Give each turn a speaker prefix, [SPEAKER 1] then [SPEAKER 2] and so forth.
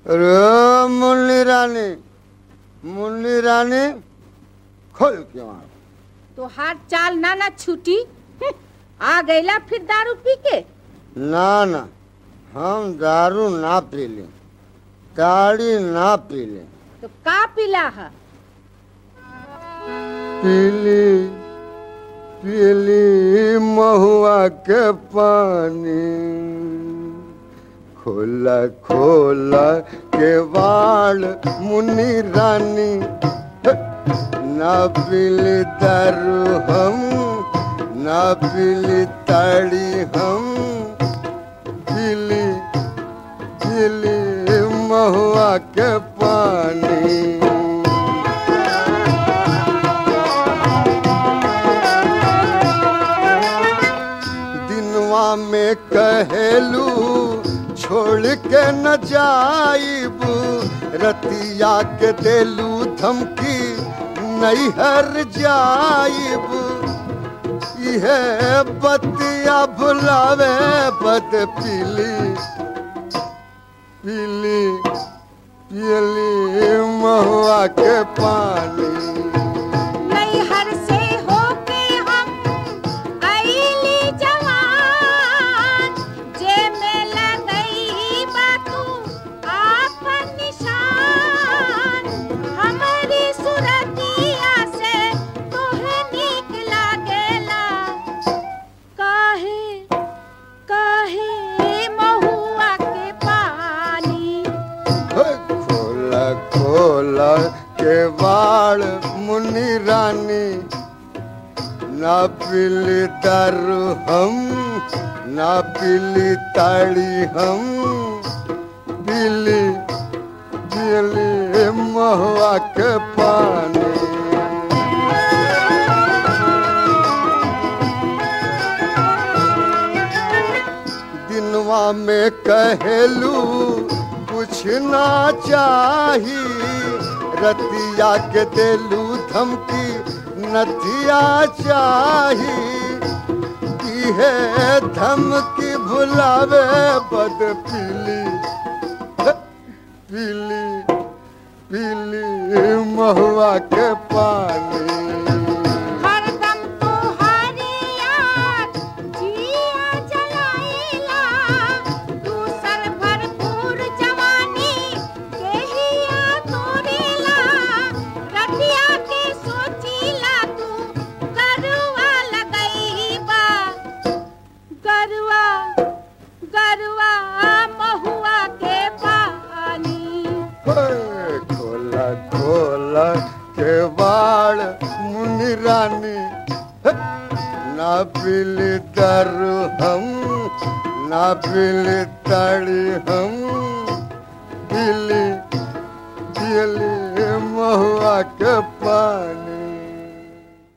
[SPEAKER 1] अरे मुन्नी रानी मुन्नी रानी खोल के मार
[SPEAKER 2] तो हाथ चाल ना ना छूटी हम्म, आ गईला फिर दारू पी के
[SPEAKER 1] ना ना हम दारू ना पी ले ताड़ी ना पी ले
[SPEAKER 2] तो का पीला है
[SPEAKER 1] पीली पीली महुआ के पानी खोला खोला के वाल मुन्नी रानी ना पीली दारू हम ना पीली ताड़ी हम पीली पीली महुआ के पानी दिनवा में कहेलू छोड़ के न जाइब रतिया के देलू धमकी नैहर जाइब इहे बतिया भुलावे बद पीली पीली पीली महुआ के पानी
[SPEAKER 2] नैहर से होके हम आईली जवान जे में लगई बा तू आपन निशान हमारी सुरतिया से तोहे नीक लागेला काहे काहे महुआ के पानी
[SPEAKER 1] खोला खोला के बाल मुन्नी रानी ना पीली दारू हम ना पीली ताड़ी हम पीली पीली महुआ के पानी दिनवा में कहेलू कुछ ना चाही रतिया के देलू धमकी नथिया चाही इहे धमकी भुलावे बद पीली पीली पीली महुआ के पानी
[SPEAKER 2] हरदम तोहारे याद जिया जलाइला दूसर भरपूर जवानी केहिया तोरेला रतिया के सोचीला तू गरुआ लगईबा गरुआ गरुआ महुआ के पानी
[SPEAKER 1] ओए, खोला खोला के बाल मुनि रानी ना पीली दारू हम ना पीली ताड़ी हम पीली पीली महुआ के पानी